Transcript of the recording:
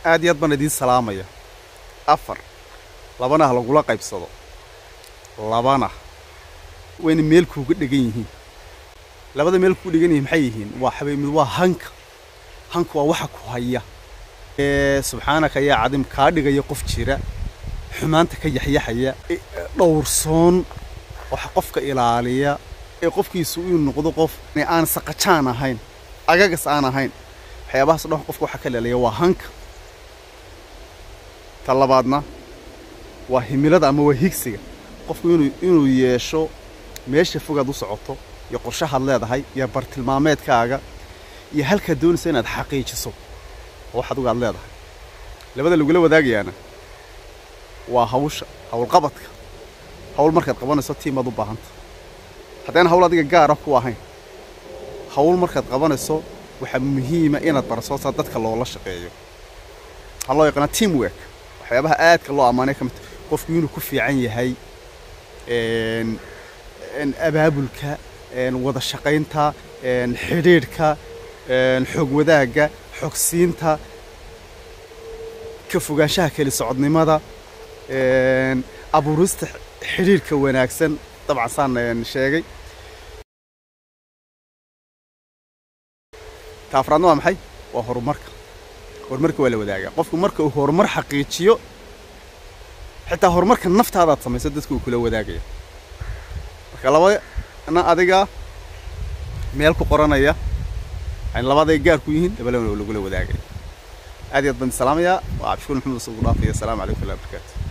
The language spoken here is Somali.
aad iyo aad baan idiin salaamaya afar labana ha lagula qaybsado labana wayna meel kuuga dhegan yihiin labada meel kuuga dhegan yihiin maxay yihiin waa xabay mid waa hanka hanka waa waxa ku haya ee subxaanaka yaa cadim kaa dhigaya qof jira xumaanta ka yaxyaxaya ee dhowrsoon waxa qofka ilaaliya ee qofkiisu uu noqdo qof aan saqajaan ahayn agagas aan ahayn waxyaabahaas dhan qofka waxa ka leelaya waa hanka ta labaadna waa himilada ama waa higsiga qofku inuu inuu yeesho meesha fogaad u socoto iyo qorshahaad leedahay iyo bartilmaameedkaaga iyo halkaad doonaysa inaad xaqiijiso oo wax adigu aad leedahay labada lagula wadaagayaana waa hawsha howlqabadka hawl markaad qabanayso tiimaad u baahanta haddayna hawl adiga gaara ku ahayn hawl markaad qabanayso waxaa muhiima inaad baraso saa dadka loola shaqeeyo waxaa loo yaqaanaa team work waxyaabaha aadka loo ammaanay ka mid qofku inuu ku fiican yahay abaabulka wada shaqaynta xidhiidhka xog wadaagga xogsiinta ka fogaanshaha keli socodnimada abuurista xidhiidhka wanaagsan dabcan saan sheegay ta afraadna waa maxay waa horumarka horumarka waa la wadaagaa qofku marka uu horumar xaqiijiyo xitaa horumarka naftaadaad samayso dadka uu kula wadaagaya marka labana adiga meel ku qoranaya yani labaday gaar ku yihiin labalabana oo lagula wadaagaya aad iyo aad baan salaamayaa waa cabdishuur maxamed usugu dhaafaya asalaamu calaykum warahmatullahi wabarakatu